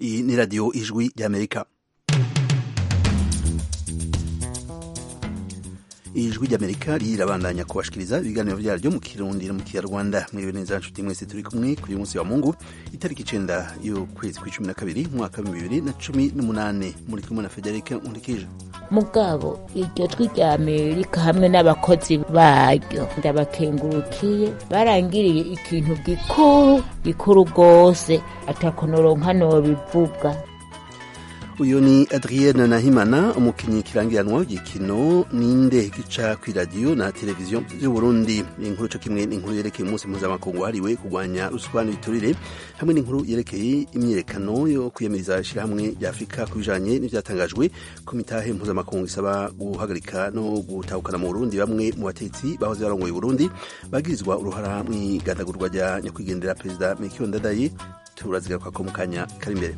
iyi ni radiyo ijwi ry'amerika ijwi ry'amerika rirabandanya kubashikiriza ibiganiro byaryo mu kirundi no mu kinyarwanda mwiriwe neza nshuti mwese turi kumwe kuri uyu munsi wa mungu itariki icenda y'ukwezi kw'icumi na kabiri umwaka w'ibihumbi bibiri na cumi n'umunane muri kumwe na federike nkurikije mugabo iryo jwi rya amerika hamwe n'abakozi baryo ndabakengurukiye barangiriye ikintu gikuru gikuru rwose atakonoronka nobivuga uyu ni adrienne nahimana umukinnyi kirangiranwa w'igikino ninde gica ku iradiyo na televiziyo by'uburundi inkuru co kimwe n'inkuru yerekeye umunsi mpuzamakungu wahariwe kurwanya ruswa n'ibiturire hamwe n'inkuru yerekeye imyiyerekano yo kwiyamiriza ishirahamwe rya afurika ku bijanye n'ivyatangajwe ku mitahe mpuzamakungu isaba guhagarika no gutahukana mu burundi bamwe mu batetsi bahoze barongoye uburundi bagirizwa uruhara mw'igandagurwa rya nyakwigendera perezida mekiyo ndadaye turazigaruka ko mu kanya kari imbere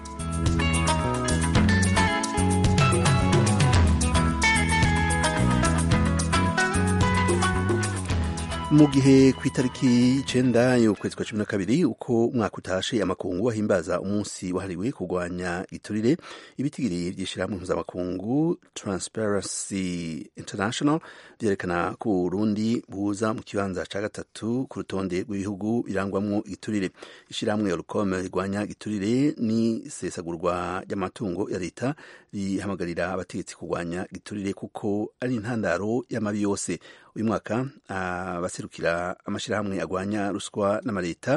mu gihe ku itariki icenda y'ukwezi kwa cumi na kabiri uko umwaka utashe amakungu ahimbaza umunsi wahariwe kurwanya iturire ibitigiri vy'ishirahamwe mpuzamakungu transparency international vyerekana ko uburundi buza mu kibanza ca gatatu ku rutonde rw'ibihugu birangwamwo igiturire ishirahamwe orcom rigwanya igiturire n'isesagurwa ry'amatungo ya leta rihamagarira abategetsi kurwanya igiturire kuko ari intandaro y'amabi yose uyu mwaka abaserukira amashirahamwe agwanya ruswa n'amaleta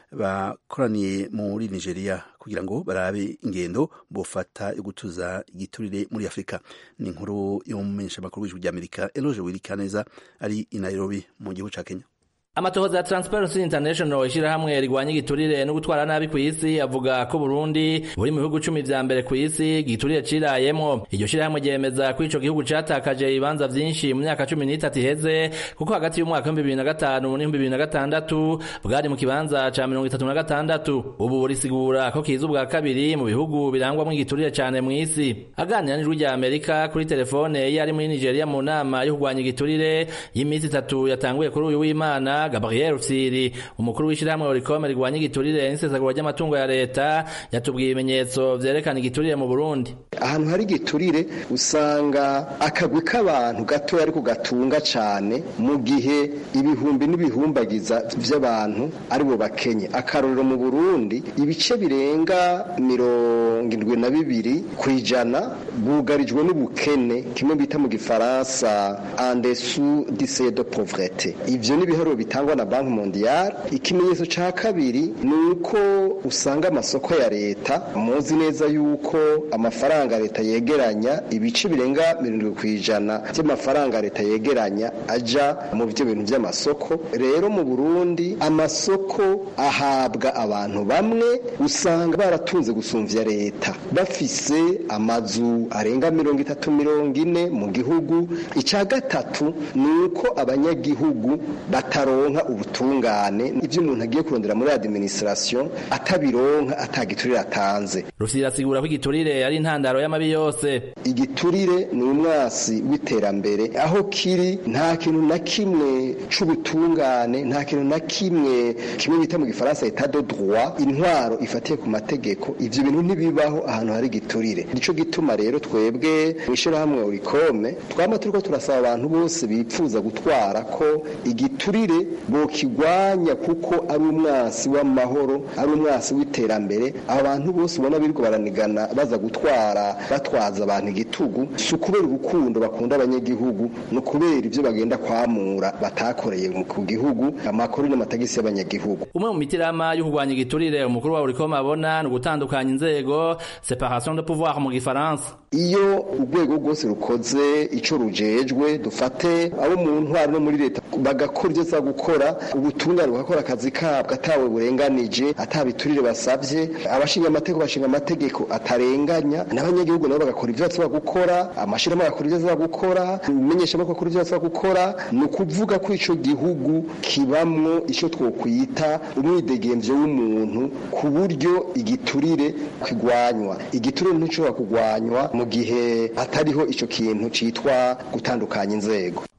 bakoraniye muri nigeria kugira ngo barabe ingendo bofata yo gutuza igiturire muri afurika ni inkuru yo mu menyeshamakuru w'ijwi ry'amerika eloge wirikaneza ari i nairobi mu gihugu ca kenya amatohoza ya Transparency International ishirahamwe rigwanya igiturire no gutwara nabi ku isi avuga ko Burundi buri mu bihugu cumi vya mbere ku isi igiturire cirayemwo iryo shirahamwe ryemeza ko ico gihugu catakaje ibibanza vyinshi mu myaka cumi n'itatu iheze kuko hagati y'umwaka w'ibihumbi bibiri na gatanu n'ibihumbi bibiri na gatandatu bwari mu kibanza ca mirongo itatu na gatandatu ubu burisigura ko kiza ubwa kabiri mu bihugu birangwamwo igiturire cane mw'isi aganira n'ijwi rya Amerika kuri telefone iyo ari muri Nigeria mu nama yo kurwanya igiturire y'imisi itatu yatanguye kuri uyu w'Imana Gabriel Rufyiri umukuru w'ishirahamwe Oricom rigwanya igiturire n'isesagura ry'amatungo ya leta yatubwiye ibimenyetso vyerekana igiturire mu Burundi ahantu hari igiturire usanga akagwi k'abantu gatoya ariko gatunga cane mu gihe ibihumbi n'ibihumbagiza vy'abantu aribo bakenye akarorero mu Burundi ibice birenga mirongo indwi na bibiri kw'ijana bwugarijwe n'ubukene kimwe bita mu gifaransa en dessous du seuil de pauvreté ivyo ni ibiharuro bitangwa na banki mondiale ikimenyetso ca kabiri ni uko usanga amasoko ya leta muzi neza yuko amafaranga leta yegeranya ibice birenga mirongo kw'ijana by'amafaranga leta yegeranya aja mu byo bintu by'amasoko rero mu burundi amasoko ahabwa abantu bamwe usanga baratunze gusumvya leta bafise amazu arenga mirongo itatu mirongo ine mu gihugu ica gatatu ni uko abanyagihugu bataronka ubutungane ibyo umuntu agiye kurondera muri administration atabironka atagiturire atanze Rufyiri asigura ko igiturire ari intandaro y'amabi yose igiturire ni umwasi w'iterambere aho kiri nta kintu na kimwe c'ubutungane nta kintu na kimwe kimwe bita mu gifaransa etat de droit intwaro ifatiye ku mategeko ivyo bintu ntibibaho ahantu hari igiturire nico gituma rero twebwe mw'ishirahamwe urikome twama turiko turasaba abantu bose bipfuza gutwara ko igiturire bokigwanya kuko ari umwasi w'amahoro ari umwasi w'iterambere abo bantu bose ubona biriko baranigana baza gutwara batwaza abantu igitugu si ukubera urukundo bakunda abanyagihugu ni ukubera ivyo bagenda kwamura batakoreye ku gihugu amakuru n'amatagisi y'abanyagihugu umwe mu mitirama yo kurwanya igiturire umukuru wa urikoma abona ni ugutandukanya inzego separation de pouvoir mu gifaransa iyo urwego rwose rukoze ico rujejwe dufate abo mu ntwaro no muri leta bagakora ibyo za gukora ubutungane bugakora akazi kabwo atawe burenganije atabiturire basavye abashinga amategeko bashinga amategeko atarenganya n'abanyagihugu nabo bagakora ibyo basaba gukora amashirahamwe agakora ibyo asaba gukora imenyeshamakuru akora ibyo asaba gukora ni ukuvuga ko ico gihugu kibamwo ico twokwita umwidegemvyo w'umuntu ku buryo igiturire kigwanywa igiturire nticoba kugwanywa mu gihe hatariho ico kintu citwa gutandukanya inzego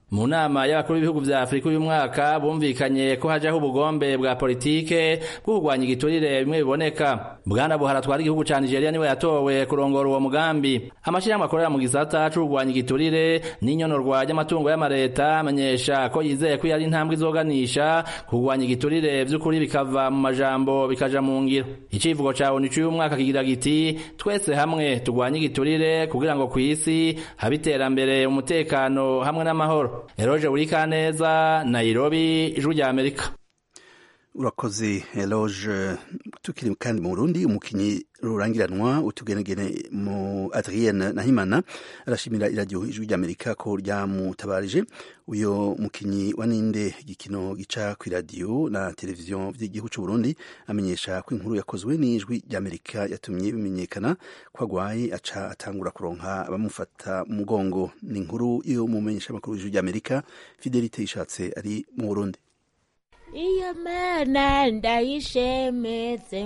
mu nama y'abakuru b'ibihugu vya afurika uyu mwaka bumvikanye ko hajaho ubugombe bwa politike bwo kurwanya igiturire bimwe biboneka bwana buhara atwara igihugu ca nigeria niwe yatowe kurongora uwo mugambi amashirahamwe akorera mu gisata co kurwanya igiturire n'inyonorwa ry'amatungo y'amareta amenyesha ko yizeye ko yari intambwe izoganisha kurwanya igiturire vy'ukuri bikava mu majambo bikaja mu ngiro icivugo ca onu c'uyu mwaka kigira giti twese hamwe turwanye igiturire kugira ngo kw'isi habe iterambere umutekano hamwe n'amahoro eroje burikaneza nairobi ijwi rya amerika urakoze eloge tukiri kandi mu burundi umukinyi rurangiranwa utugenegene mu adrienne nahimana arashimira iradiyo ijwi ry'amerika ko ryamutabarije uyo mukinyi wa ninde igikino gica ku iradiyo na televiziyo vy'igihugu c'uburundi amenyesha ko inkuru yakozwe n'ijwi ry'amerika yatumye bimenyekana ko agwaye aca atangura kuronka abamufata mu mugongo ni inkuru yo mu menyeshamakuru w'ijwi ry'amerika fidelite ishatse ari mu burundi iyo mana ndayishemeze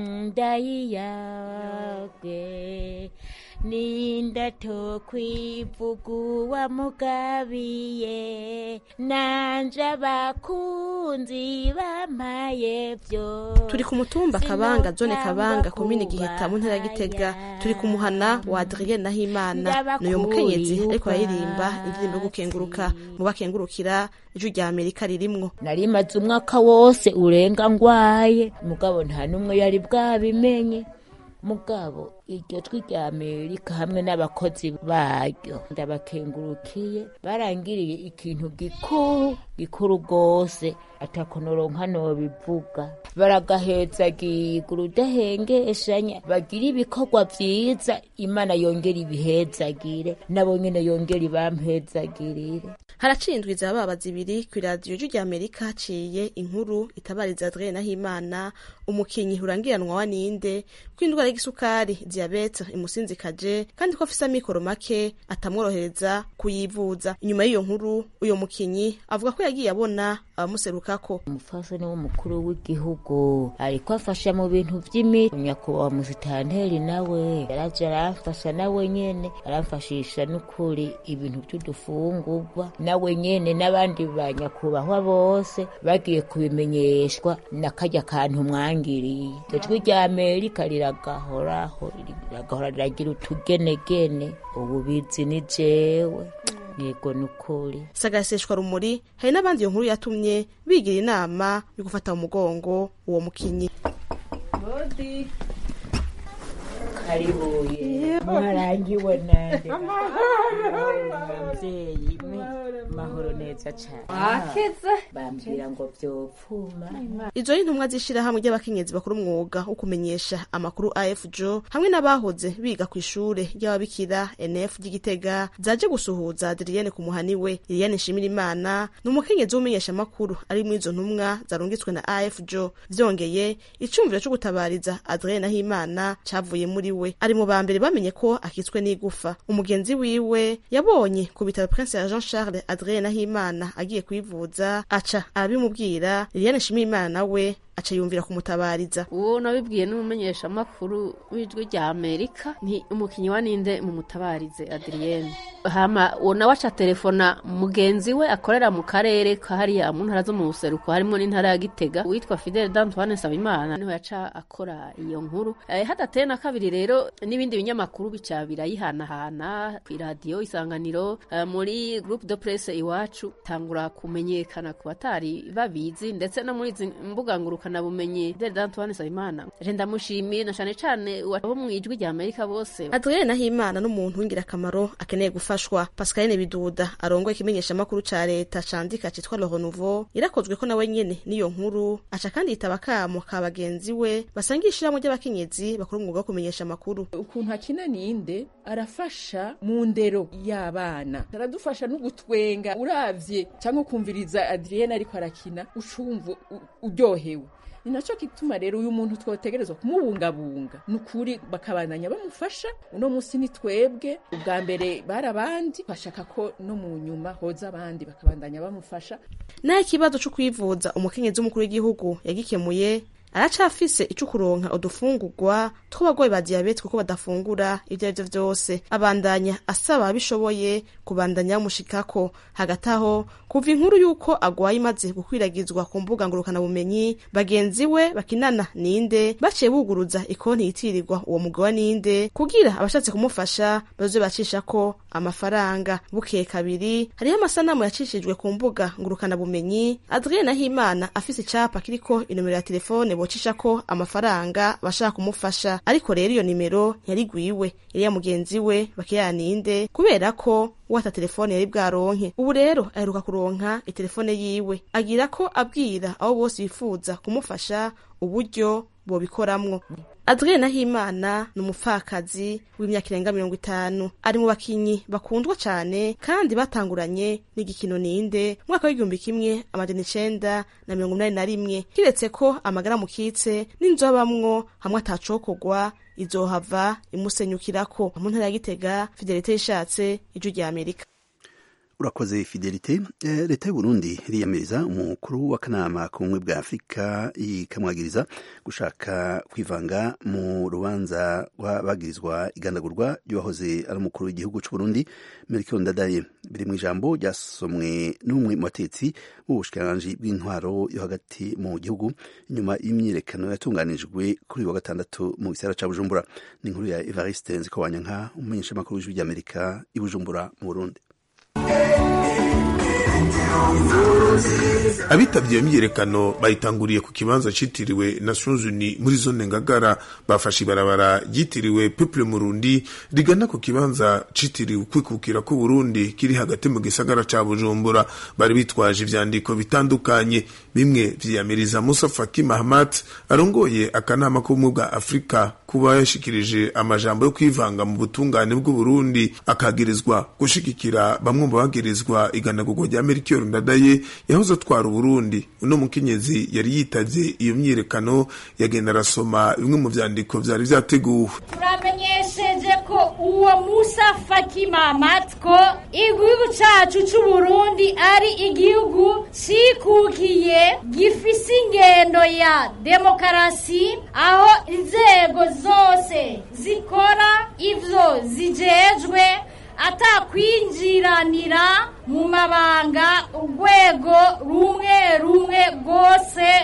ndayiyage ninda tokwivugu wamugabiye nanje abakunzi bampaye vyo turi ku mutumba kabanga zone kabanga komine giheta mu ntara ya gitega turi ku muhana wa adrien nahimana n'uyu mukenyezi ariko aririmba indirimbo yo gukenguruka mu bakengurukira ijwi rya amerika ririmwo narimaze umwaka wose urenga ngwaye mugabo nta n'umwe yari bwabimenye mugabo iryo jwi rya amerika hamwe n'abakozi baryo ndabakengurukiye barangiriye ikintu gikuru gikuru rwose atakonoronka nobivuga baragahezagiga urudahengeshanya bagira ibikorwa vyiza imana yongera ibihezagire nabo nyene yongera ibampezagirire haraciye indwi zababa zibiri ku iradiyo ijwi rya amerika haciye inkuru itabariza adrien nahimana umukinyi urangiranwa wa ninde ko indwara y'igisukari diyabete imusinzikaje kandi ko afise amikoro make atamworohereza kuyivuza inyuma y'iyo nkuru uyo mukinyi avuga ko yagiye abona abamuserukako umufasoni w'umukuru w'igihugu ariko afasha mu bintu vy'imiti nyakubahwa musitanteri nawe yaraje aramfasha nawe nyene aramfashisha n'ukuri ibintu vy'udufungurwa nawe nyene n'abandi ba nyakubahwa bose bagiye kubimenyeshwa nakarya kantu mwangiriye ijwi rya amerika riragahoraho riragahora riragira utugenegene ububizi ni jewe yego nukuri sagaseshwa rumuri hari n'abandi iyo nkuru yatumye bigira inama yo gufata mu mugongo uwo mukinyi karibuye mwarangiwe nande mavyeyi mahoro neza cane wakize bambwira ngo vyopfuma izo ni intumwa z'ishirahamwe ry'abakenyezi bakora umwuga wo kumenyesha amakuru afjo hamwe n'abahoze biga ku ishure ry'ababikira nf ry'igitega zaje gusuhuza adriyene ku muhani we iriyane nshimira imana ni umukenyezi w'umenyesha amakuru ari muri izo ntumwa zarungitswe na afjo vyongeye icumviro co gutabariza adriyene ahimana cavuye muri we ari mu ba mbere bamenye ko akitswe n'igufa umugenzi wiwe yabonye ku bitaro prince ya jean charles adrien nahimana agiye kwivuza aca arabimubwira liliane nshimiyimana nawe aca yumvira kumutabariza uwo nabibwiye n'umumenyeshamakuru w'ijwi rya amerika ni umukinnyi wa ninde mu mutabarize adriyene hama uwo nawe aca telefona mugenzi we akorera mu karere kahariya mu ntara zo mu buseruko harimo n'intara ya gitega witwa fidele d'antoine nsabimana niho yaca akora iyo nkuru eh, hadateye na kabiri rero n'ibindi binyamakuru bica birayihanahana ku iradiyo isanganiro eh, muri groupe de presse iwacu tangura kumenyekana ku batari babizi ndetse no muri izi mbuga ngurukana bumenyi fidele d'antoine nsabimana je ndamushimiye na cane cane abo mu ijwi rya amerika bose adrien nahimana n'umuntu w'ingirakamaro akeneye gufashwa pascaline biduda arongoye ikimenyeshamakuru ca leta candika citwa le renouveau irakozwe ko nawe nyene n'iyo nkuru aca kandi yitaba akamo ka bagenzi we basangiye ishirahamwe ry'abakenyezi bakora umwuga wo kumenyesha amakuru ukuntu akina ninde arafasha mu ndero y'abana aradufasha no gutwenga uravye cyangwa ukumviriza adrienne ariko arakina ucumva u- uryohewe ni nacyo gituma rero uyu muntu twotegerezwa kumubungabunga ni ukuri bakabandanya bamufasha uno munsi ni twebwe ubwa mbere bari abandi bashaka ko no mu nyuma hoza abandi bakabandanya bamufasha naho ikibazo co kwivuza umukenyezi w'umukuru w'igihugu yagikemuye aracafise ico kuronka udufungurwa tw'abagwayi ba diyabete kuko badafungura ivyo arivyo vyose abandanya asaba abishoboye kubandanya bamushikako hagati aho kuva inkuru y'uko agwaye imaze gukwiragizwa ku mbuga ngurukanabumenyi bagenzi we bakinana ninde baciye buguruza ikonti yitirirwa uwo mugabo wa ninde kugira abashatse kumufasha bazoze bacishako amafaranga bukeye kabiri hariho amasanamu yacishijwe ku mbuga ngurukanabumenyi adrien nahimana afise icapa kiriko inomero ya telefone bocishako amafaranga bashaka kumufasha ariko rero iyo nimero ntiyarigwiwe yari ya mugenzi we bakirana ninde kubera ko wata telefone yari bwaronke ubu rero aheruka kuronka itelefone yiwe agira ko abwira abo bose bifuza kumufasha uburyo bobikoramwo adrien nahimana ni umupfakazi w'imyaka irenga mirongo itanu ari mu bakinyi bakundwa cane kandi batanguranye n'igikino ninde umwaka w'igihumbi kimwe amajana icenda na mirongo inani na rimwe kiretse ko amagara mukitse n'inzu abamwo hamwe atacokorwa izohava imusenyukirako mu ntara ya gitega fidelite yishatse ijwi rya amerika urakoze fidelite eh, leta y'uburundi iriyamiriza umukuru w'akanama k'ubumwe bwa afurika ikamwagiriza gushaka kwivanga mu rubanza rw'abagirizwa igandagurwa ry'uwahoze ari umukuru w'igihugu c'uburundi melchior ndadaye biri mu ijambo ryasomwe n'umwe mu batetsi b'ubushikiranganji bw'intwaro yo hagati mu gihugu inyuma y'imyiyerekano yatunganijwe kuri uyu wa gatandatu mu gisagara ca bujumbura ni inkuru ya evariste nzikowanyanka umumenyeshamakuru w'ijwi ry'amerika i bujumbura mu burundi abitabye iyo myiyerekano bayitanguriye ku kibanza citiriwe Nations Unies muri zone Ngagara bafashe ibarabara ryitiriwe Peuple Murundi rigana ku kibanza citiriwe kwikukira ku Burundi kiri hagati mu gisagara ca Bujumbura bari bitwaje ivyandiko bitandukanye bimwe vyiyamiriza Musa Faki Mahamat arongoye akanama k'ubumwe bwa Afrika kuba yashikirije amajambo yo kwivanga mu butungane bw'u Burundi akagirizwa gushigikira bamwe mu bagirizwa iganagurwa rya Melchior Ndadaye yahoze atwara Uburundi uno mukenyezi yari yitavye iyo myiyerekano yagenda arasoma bimwe mu vyandiko vyari vyateguwe turamenyesheje ko uwo Musa Faki Mahamat ko igihugu cacu c'Uburundi ari igihugu cikukiye gifise ingendo ya demokarasi aho inzego zose zikora ivyo zijejwe atakwinjiranira mu mabanga urwego rumwe rumwe rwose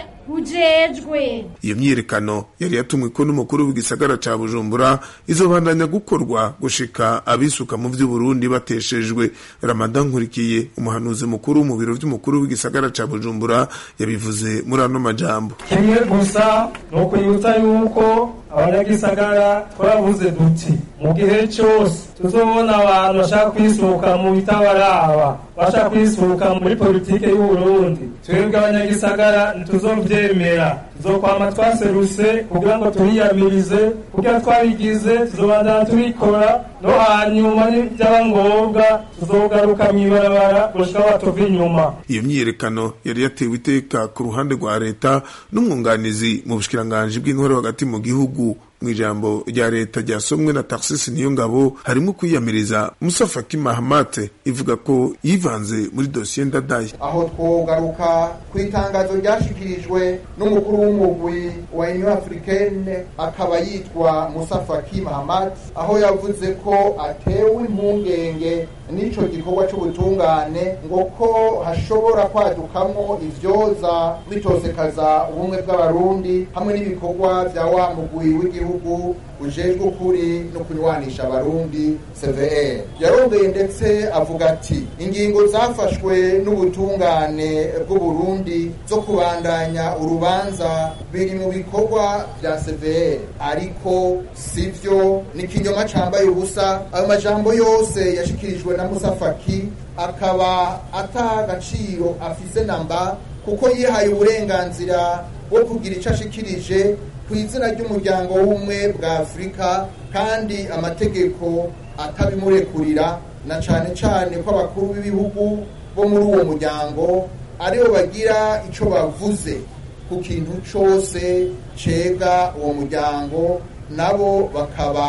rujejwe iyo myiyerekano yari yatumwe ko n'umukuru w'igisagara ca bujumbura izobandanya gukorwa gushika abisuka mu vy'uburundi bateshejwe ramadan nkurikiye umuhanuzi mukuru mu biro vy'umukuru w'igisagara ca bujumbura yabivuze muri ano majambo kimwe gusa ni ukwibutsa yuko abanyagisagara twaravuze duti mu gihe cyose tuzobona abantu bashaka kwisuka mu bitabaraba bashaka kwisuka muri politike y'uburundi twebwe abanyagisagara ntituzovyemera tuzokwama twaseruse kugira ngo turiyamirize kugira twabigize tuzobandana tubikora no hanyuma nibyaba ngombwa tuzogaruka mw'ibarabara gushika batuva inyuma iyo myiyerekano yari yatewe iteka ku ruhande rwa leta n'umwunganizi mu bushikiranganji bw'intore hagati mu gihugu mu ijambo rya leta ryasomwe na taxis niyo ngabo harimo kwiyamiriza musa faki mahamate ivuga ko yivanze muri dosiye ndadaye aho twogaruka ku itangazo ryashikirijwe n'umukuru w'umugwi wa union africaine akaba yitwa musa faki mahamat aho yavuze ko atewe impungenge n'ico gikorwa c'ubutungane ngo ko hashobora kwadukamwo ivyoza bitosekaza ubumwe bw'abarundi hamwe n'ibikorwa vya wa mugwi w'igihugu ujejwe ukuri no kunywanisha abarundi cvr yarongeye ndetse avuga ati ingingo zafashwe n'ubutungane bw'uburundi zo kubandanya urubanza biri mu bikorwa vya cvr ariko sivyo ni ikinyoma cambaye ubusa ayo majambo yose yashikirijwe na musa faki akaba ata agaciro afise namba kuko yihaye uburenganzira bwo kugira ico ashikirije ku izina ry'umuryango w'ubumwe bwa afurika kandi amategeko atabimurekurira na cane cane ko abakuru b'ibihugu bo muri uwo muryango aribo bagira ico bavuze ku kintu cose cega uwo muryango nabo bakaba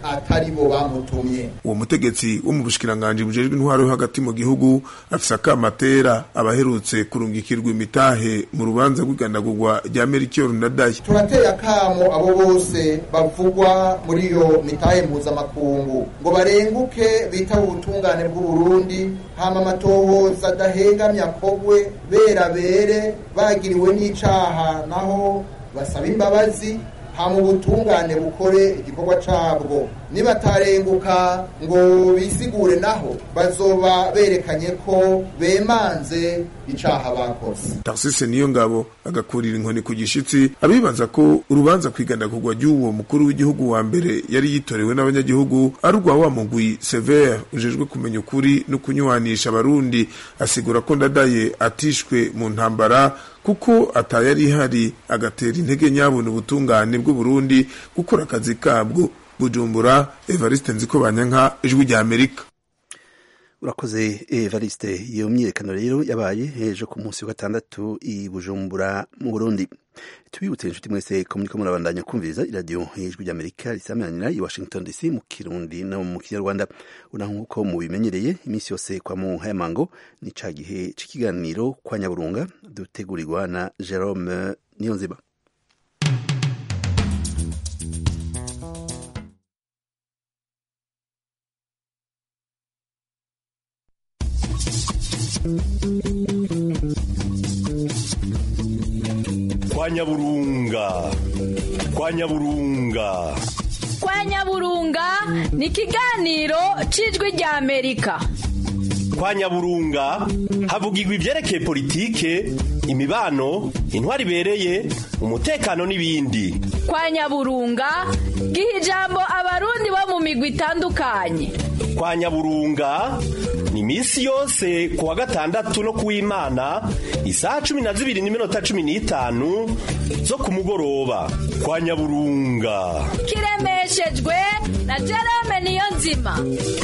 atari bo bamutumye uwo mutegetsi wo mu bushikiranganji bujejwe intwaro yo hagati mu gihugu afise akamatera abaherutse kurungikirwa imitahe mu rubanza rw'igandagurwa rya Melchior Ndadaye turateye akamo abo bose bavugwa muri iyo mitahe mpuzamakungu ngo barenguke bitaba ubutungane bw'uburundi hama amatohoza adahengamye akogwe bera bere bagiriwe n'icaha naho basaba imbabazi hama ubutungane bukore igikorwa cabwo nibatarenguka ngo bisigure naho bazoba berekanye ko bemanze icaha bakoze Tarsise niyo ngabo agakurira inkoni ku gishitsi abibaza ko urubanza kwigandagurwa ry'uwo mukuru w'igihugu wa mbere yari yitorewe n'abanyagihugu ari urwa wa mugwi Sever ujejwe kumenya ukuri no kunywanisha abarundi asigura ko ndadaye atishwe mu ntambara kuko atayari ihari agatera intege nyabona ubutungane bw'uburundi gukora akazi kabwo bujumbura evariste nziko banyanka ijwi rya amerika urakoze evariste iyo myiyerekano rero yabaye ejo ku munsi wa gatandatu i bujumbura mu burundi tubibutse inshuti mwese ko muriko murabandanya kumviriza iradiyo ijwi ry'amerika risamanira i washington dc mu kirundi no mu kinyarwanda una nk'uko mubimenyereye iminsi yose kwa mu hayamango ni ca gihe c'ikiganiro kwa nyaburunga dutegurirwa na jerome niyonziba kwa nyaburunga kwa nyaburunga kwa nyaburunga ni ikiganiro cy'ijwi rya amerika kwa nyaburunga havugirwa ibyerekeye politike imibano intwari ibereye umutekano n'ibindi kwa nyaburunga giha ijambo abarundi bo mu migwi itandukanye kwa nyaburunga ni iminsi yose ku wa gatandatu no ku w'imana isaha cumi na zibiri n'iminota cumi n'itanu zo ku mugoroba kwa nyaburunga kiremeshejwe na jerome niyo nzima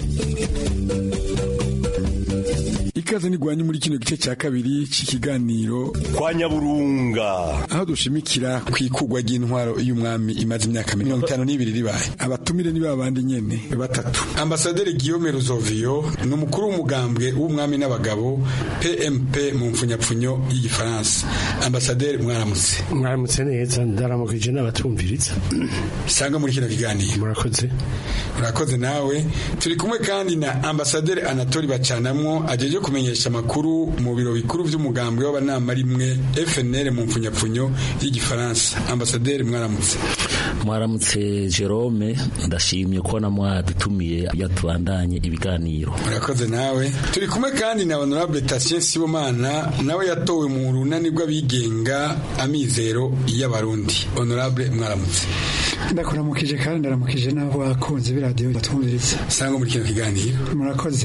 ikaze nigwanye muri kino gice cya kabiri cy'ikiganiro kwa nyaburunga aho dushimikira ku ikugwa ry'intwaro y'umwami imaze imyaka mirongo itanu n'ibiri ribaye abatumire ni babandi nyene batatu ambasaderi Guillaume Ruzovio ni umukuru w'umugambwe w'umwami n'abagabo PMP mu mfunyapfunyo y'igifaransa ambasaderi mwaramutse mwaramutse neza ndaramukije n'abatumviriza sanga muri kino kiganiro murakoze murakoze nawe turi kumwe kandi na ambasaderi Anatoli Bacanamwo ajeje kumenyesha amakuru mu biro bikuru by'umugambwe w'abanama rimwe FNL mu mfunyapfunyo y'igifaransa ambasaderi mwaramutse mwaramutse Jerome ndashimye ko na mwadutumiye yatubandanye ibiganiro murakoze nawe turi kumwe kandi na honorable Tatien Sibomana nawe yatowe mu runani rw'abigenga amizero y'abarundi honorable mwaramutse ndakuramukije kandi ndaramukije n'abo bakunze b'iradiyo batwumviriza sanga muri kino kiganiro murakoze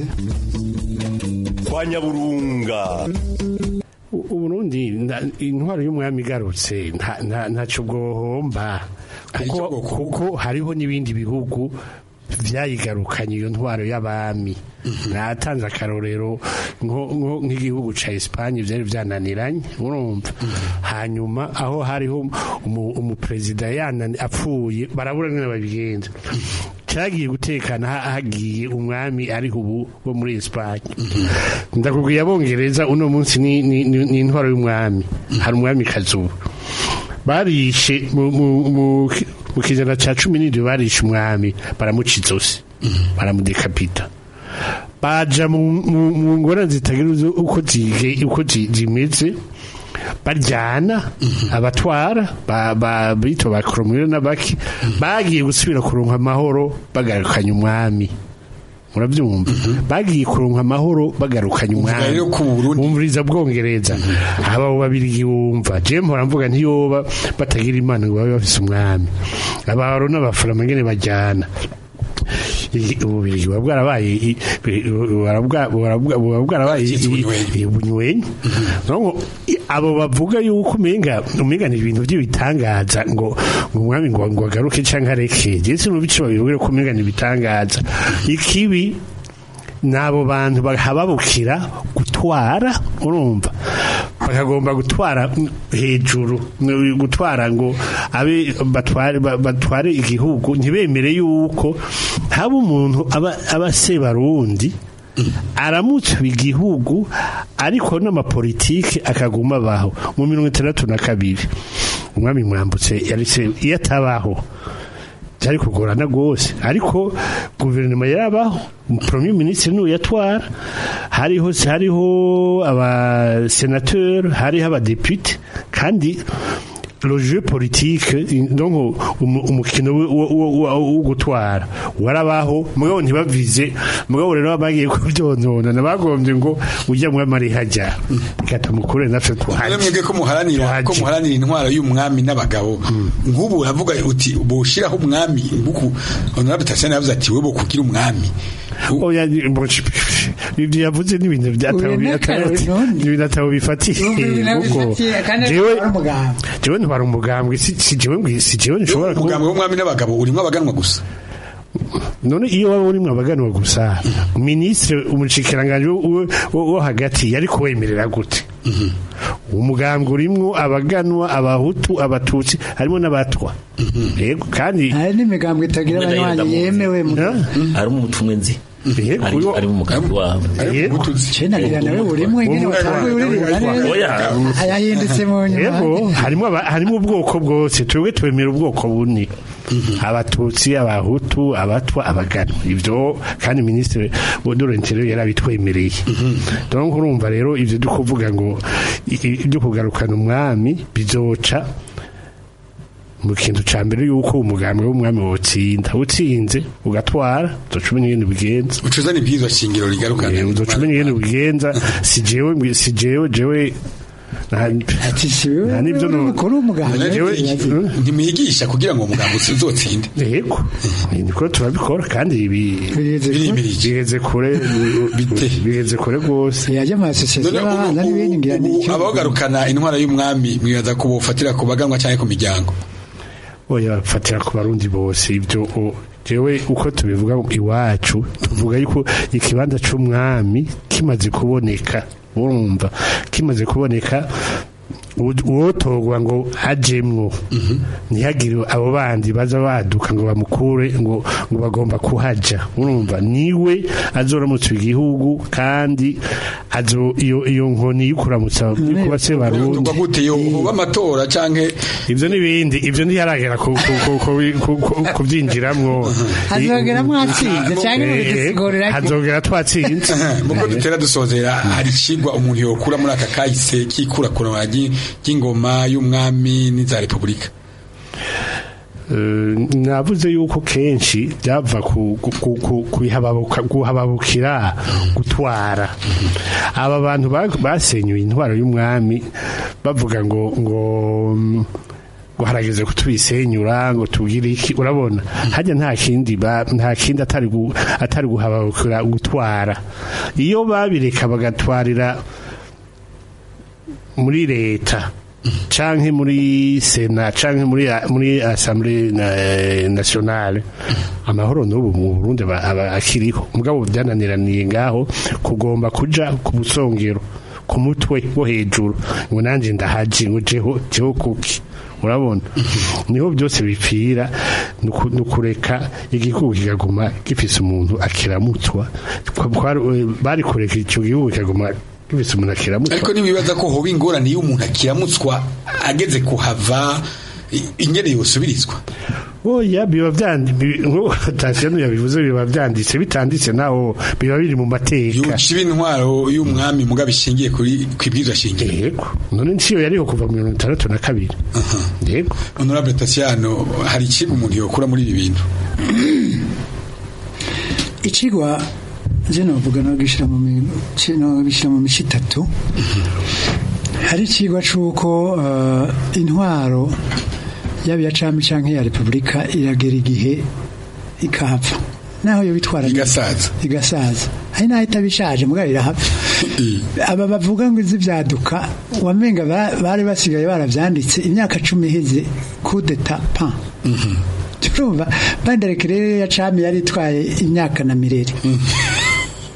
kwa nyaburunga uburundi intwaro y'umwami igarutse ntacyo bwohomba kuko hariho n'ibindi bihugu byayigarukanye iyo ntwaro y'abami natanze akarorero nk'igihugu cya Espagne byari byananiranye urumva hanyuma aho hariho umuperezida apfuye barabura nyine babigenza cyagiye gutekana hagiye umwami ariho ubu wo muri Espagne ndakubwiye abongereza uno munsi ni intwaro y'umwami hari umwami kazuba barishe mu kijana cya cumi n'indwi barishe umwami baramuca izosi baramudekapita baja mu ngorane zitagira uko zimeze baryana abatwara bito ba koromwere n'abaki bagiye gusubira kuronka amahoro bagarukanye umwami murabyumva bagiye kuronka amahoro bagarukanye umwami bumviriza bwongereza aba babiri wumva je mpora mvuga ntiyoba batagira imana ngo babe bafise umwami abaro n'abafarama ngene bajyana ububirigi buba bwarabaye buba bwarabaye ubunywenyi abo bavuga yuko umenga umenga ni ibintu by'ibitangaza ngo ngo umwami ngo ngo agaruke cyangwa areke je sinubice babibwira ko umenga ni ibitangaza ikibi n'abo bantu bahababukira gutwara urumva bakagomba gutwara hejuru gutwara ngo abe batware ba- batware igihugu ntibemere yuko haba umuntu aba aba sebarundi aramutse igihugu ariko n'amapolitike akaguma abaho mu mirongo itandatu na kabiri umwami mwambutse yarise iyo atabaho byari kugorana rwose ariko guverinoma yarabaho premier ministre niwe yatwara hariho hariho abasenateri hariho abadepite kandi le jeu politique donc umu- umukino wo- wo- wo- wo wo gutwara warabaho mugabo ntibavize mugabo rero bagiye kubyonona nabagombye ngo ujya mu mari hajya ikatumukure natwe None tuhaje mwebwe ko muharanira ko muharanira intwaro y'umwami n'abagabo nk'ubu uravuga uti boshiraho umwami buku honorable Tassiano yavuze ati wewe kugira umwami oya ibyo yavuze n'ibintu byatabo Uyu n'akarori none. ibintu atabo bifatiye Urumva ibintu kuko bifatiye, kandi jewe ari umugambwe. jewe ntwara umugambwe si si jewe ngwi- si jewe nshobora ku- umugambwe w'umwami n'abagabo urimo abaganwa gusa none iyo waba urimo abaganwa gusa minisitiri umushikiranganje wo- wo- wo hagati yari kuwemerera gute umugambwe urimwo abaganwa abahutu abatutsi harimo n'abatwa yego kandi hari n'imigambwe itagira abanywanyi yemewe mu harimo umutumwe nzi ari ari mu mugambi wawe nagira nawe burimwe nyine watanguye uririmba neza ayahindutse mu nyuma yego harimo aba- harimo ubwoko bwose twebwe twemera ubwoko bune abatutsi abahutu abatwa abaganwa ibyo kandi minisitiri w'udurentere yarabitwemereye donc urumva rero ibyo byo kuvuga ngo i- i- ibyo kugarukana umwami bizoca mu kintu ca mbere yuko umugambi w'umwami wotsinda utsinze ugatwara uzoca umenya ingene ubigenza ucuzana ibwirizwa shingiro rigarukana Eh, uzoca umenya ingene ubigenza si jewe mbwi- si jewe jewe nta nta n'ibyo no mukuru w'umugambwe ntimwigisha kugira ngo umugambi uzotsinde yego niko turabikora kandi ibi biheze kure biheze kure rwose yajya mu asosiyasiyo y'abahanza n'ibindi ngira ni icyo abagarukana intwara y'umwami mwibaza ko bofatira ku baganwa cyangwa ku miryango oya bafatira ku barundi bose ibyo o- jewe uko tubivuga iwacu tuvuga yuko ikibanza c'umwami kimaze kuboneka urumva kimaze kuboneka u- uwotorwa ngo ajemwo ntihagire abo bandi baza baduka ngo bamukure ngo ngo bagomba kuhaja urumva niwe azoramutsa igihugu kandi azo iyo iyo nkoni y'ukuramutsa y'ukuba se barundi Tuvuga gute yo hoba amatora canke ivyo n'ibindi ivyo ntiyaragera ku- ku- ku- ku- ku- ku- kuvyinjiramwo hazogera mwatsinze cyangwa Eh, mubidusigurira hazogera twatsinze muko dutera dusozera hari ikigwa umuntu yokura muri aka kahise k'ikurakurana ry- ry'ingoma y'umwami n'iza repubulika Eh, navuze yuko kenshi byava ku- ku- ku- ku- kuhababuka- kuhababukira gutwara aba bantu ba- basenyuye intwaro y'umwami bavuga ngo ngo mm, ngo harageze kutubisenyura ngo tugire iki urabona hajya nta kindi ba- nta kindi atari gu- atari guhababukira gutwara iyo babireka bagatwarira muri leta canke muri sena canke muri muri assemblée na- nationale amahoro n'ubu mu Burundi aba- aba akiriho mugabo byananiraniye ngaho kugomba kuja ku busongero ku mutwe wo hejuru ngo nanje ndahaji ngo jeho jeho kuki urabona niho byose bipfira nuku- nukureka igihugu kikaguma gifise umuntu akiramutswa Kwa- kwari- bari kureka icyo gihugu kikaguma gifise umuntu akiramutswa ariko ntibibaza ko hoba ingorane iyo umuntu akiramutswa ageze kuhava i- ingene yosubirizwa oya biba byanditse tasiyano yabivuze biba byanditse bitanditse naho biba biri mu mateka yuciba intwaro y'umwami muga bishingiye kuri kwibwirizwa shingiro yego none nciyo yariho kuva mu mirongo itandatu na kabiri yego honorable Tassiano hari ikigo umuntu yokura muri ibi bintu ikigwa je novuga no gishira mu mi- ci- no bishira mu mishi itatu hari ikigwa c'uko eh, intwaro yaba iya cami canke ya repubulika iragera igihe ikahava naho yo bitwara igasaza igasaza hari naho itaba ishaje mugabo irahava aba bavuga ngo izi vyaduka wamenga ba- bari basigaye baravyanditse imyaka cumi iheze kudeta pan turumva bandereke rero ya cami yari itwaye imyaka na mirere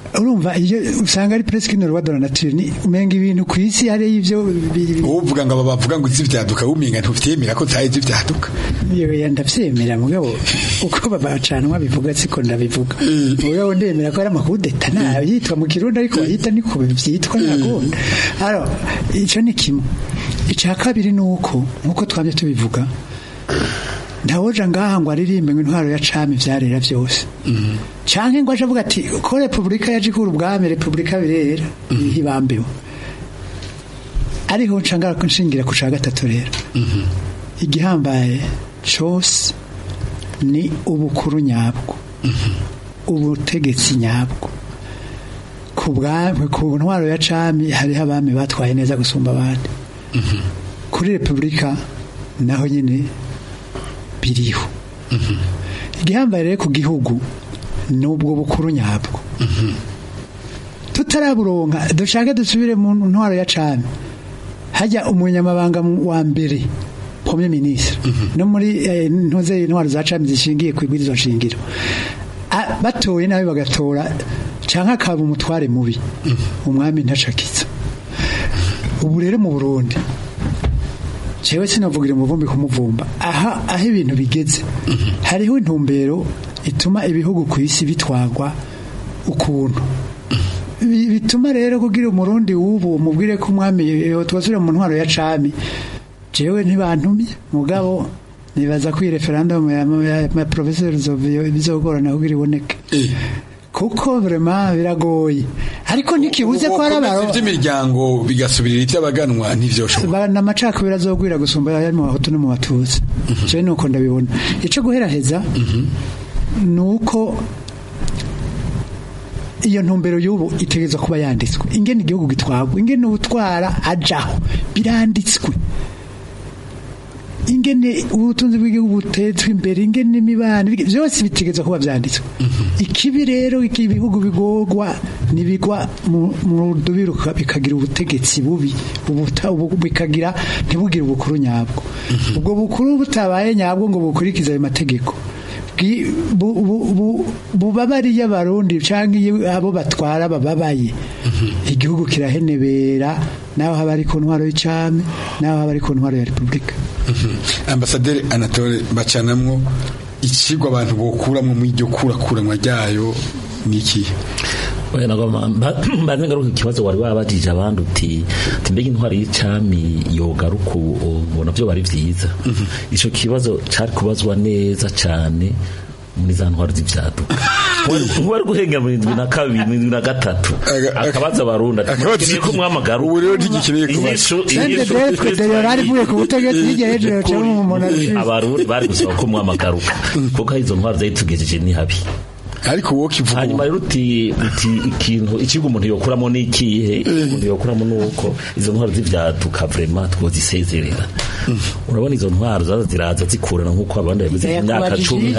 urumva iyo usanga ari presque une loi de la nature ni umenga ibintu ku isi hari ivyo uvuga ngo aba bavuga ngo izivyaduka umenga ntuvyemera ko tayi izivyaduka yewe ndavyemera mugabo uko babacanwa bivuga siko ndabivuga mugabo ndemera ko ari amakudeta nayo yitwa mu kirundi ariko yita niko vyitwa nagunda aro ico ni kimwe ica kabiri nuko nkuko twamye tubivuga ntawoja ngaha ngo aririmbe ngo intwaro ya cami vyarera vyose canke ngo aje avuga ati ko repubulika yaje ikura ubwami repubulika birera ntibambeho ariho ncangara nshingira ku ca gatatu rero igihambaye cose ni ubukuru nyabwo ubutegetsi nyabwo ku bwami ku ntwaro ya cami hariho abami batwaye neza gusumba abandi kuri repubulika naho nyine biriho igihambaye rero ku gihugu ni ubwo bukuru nyabwo tutaraburonka dushake dusubire mu ntwaro ya cami hajya umunyamabanga wa mbere premier ministre no muri ntuze intwaro za cami zishingiye ku ibwirizwa shingiro batoye nabi bagatora canke akaba umutware mubi umwami ntacakiza ubu rero mu Burundi jewe sinavugira umuvumbi kumuvumba aha aho ibintu bigeze hariho intumbero ituma ibihugu ku isi bitwagwa ukuntu bituma rero kugira umurundi w'ubu umubwire ko umwami twasubira mu ntwaro ya cami jewe ntibantumye mugabo nibaza ko iyi referendum ya professeur Zovio bizogorana kugira iboneke kuko vraiment biragoye ariko ntikibuze ko ari abaro by'imiryango bigasubirira iby'abaganwa ntivyoshoboka bana amacakubiri azogwira gusumba yari mu bahutu no mu batuzi jewe nuko ndabibona ico guheraheza nuko iyo ntumbero y'ubu itegerezwa kuba yanditswe ingene igihugu gitwagwa ingene ubutwara ajaho biranditswe ingene ubutunzi bw'igihugu butetswe imbere ingene imibano byose bitegetswe kuba byanditswe ikibi rero ibihugu bigorwa nibigwa mu rudubiruka bikagira ubutegetsi bubi bikagira ntibugire ubukuru nyabwo ubwo bukuru butabaye nyabwo ngo bukurikize ayo mategeko bubabariye abarundi cyangwa abo batwara bababaye igihugu kirahenebera naho haba ari ku ntwaro y'icami naho haba ari ku ntwaro ya repubulika ambasaderi anatole bacanamwo ikigwa abantu bokuramwo mu iryo kurakuranwa ryayo ni ikihe mbanze ngaruka ikibazo wari wabajije abandi uti mbega intwari y'icami yogaruka ubona byo bari byiza ico kibazo cari kubazwa neza cane muri za ntwaro z'ivyaduka nkuwari guhengera mu indwi na kabiri mu indwi na gatatu akabaza abarundi ati ko mwamagara ubu rero ntigikeneye kubaza abarundi bari gusaba ko mwamagaruka kuko izo ntwaro zari tugejeje ni habi ariko wowe kivuga hanyuma rero uti uti ikintu ikigo umuntu yokuramo ni ikihe umuntu yokuramo nuko izo ntwaro z'ivyaduka vraiment twozisezerera urabona izo ntwaro zaza ziraza zikurana nk'uko abandi bavuze imyaka cumi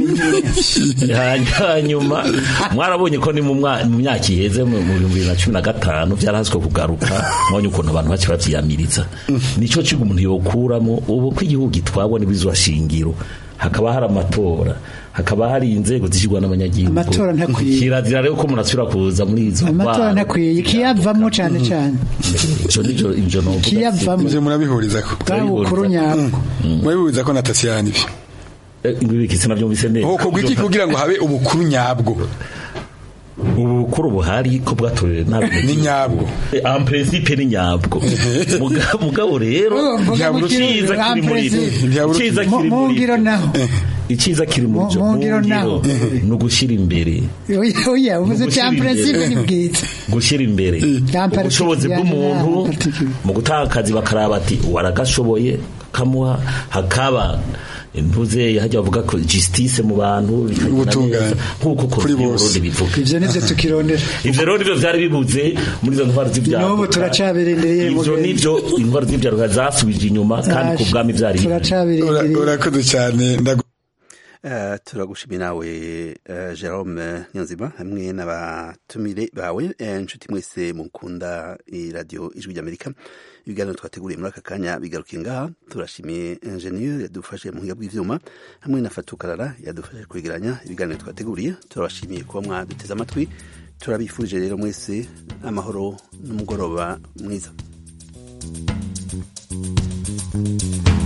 hanyuma mwarabonye ko ni mu myaka iheze mu bihumbi bibiri na cumi na gatanu vyarahaswe kugaruka mwanya ukuntu abantu bake bavyiyamiriza nico kigo umuntu yokuramo ubu ko igihugu gitwagwa n'ibizwa shingiro hakaba hari amatora hakaba hari inzego zishyirwa n'abanyagihugu amatora ntakwiye kirazira rero ko umuntu asubira kuza muri izo amatora ntakwiye kiyavamo cyane cyane ico nico ivyo novuga kiyavamo ivyo murabihuriza ko bukuru nyabwo murabihuriza ko natasiyani ivyo ingwibikisi navyumvise neza uko gwiki kugira ngo habe ubukuru nyabwo ubukuru buhari ko bwatorewe ni nyabwo en principe ni nyabwo mugabo rero iciza kiri muri iciza kiri muri iciza kiri muri byo mungiro ni ugushyira imbere oya uvuze cya principe ni bwiza gushyira imbere ubushobozi bw'umuntu mu gutanga akazi bakaraba ati waragashoboye kamuha hakaba ntuze hajya bavuga ko justice mu bantu ubutungane nkuko kuri bose bivuga ivyo nivyo tukirondera ivyo rero nivyo vyari bibuze muri izo ntwaro z'ivyaha n'ubu turacabirindireye ivyo nivyo intwaro z'ivyaha zasubije inyuma kandi ku bwami vyari urakoze cyane Uh, turagushimira nawe uh, Jerome Nyanzima hamwe n'abatumire bawe inshuti uh, mwese mukunda radio ijwi ry'Amerika ibiganiro twateguriye muri aka kanya bigarukiye ngaha turashimiye ingenieur yadufashe mu buhinga bw'ivyuma hamwe na Fatukarara yadufashe kwegeranya ibiganiro twateguriye turabashimiye kuba mwaduteze amatwi turabifurije rero mwese amahoro n'umugoroba mwiza thank you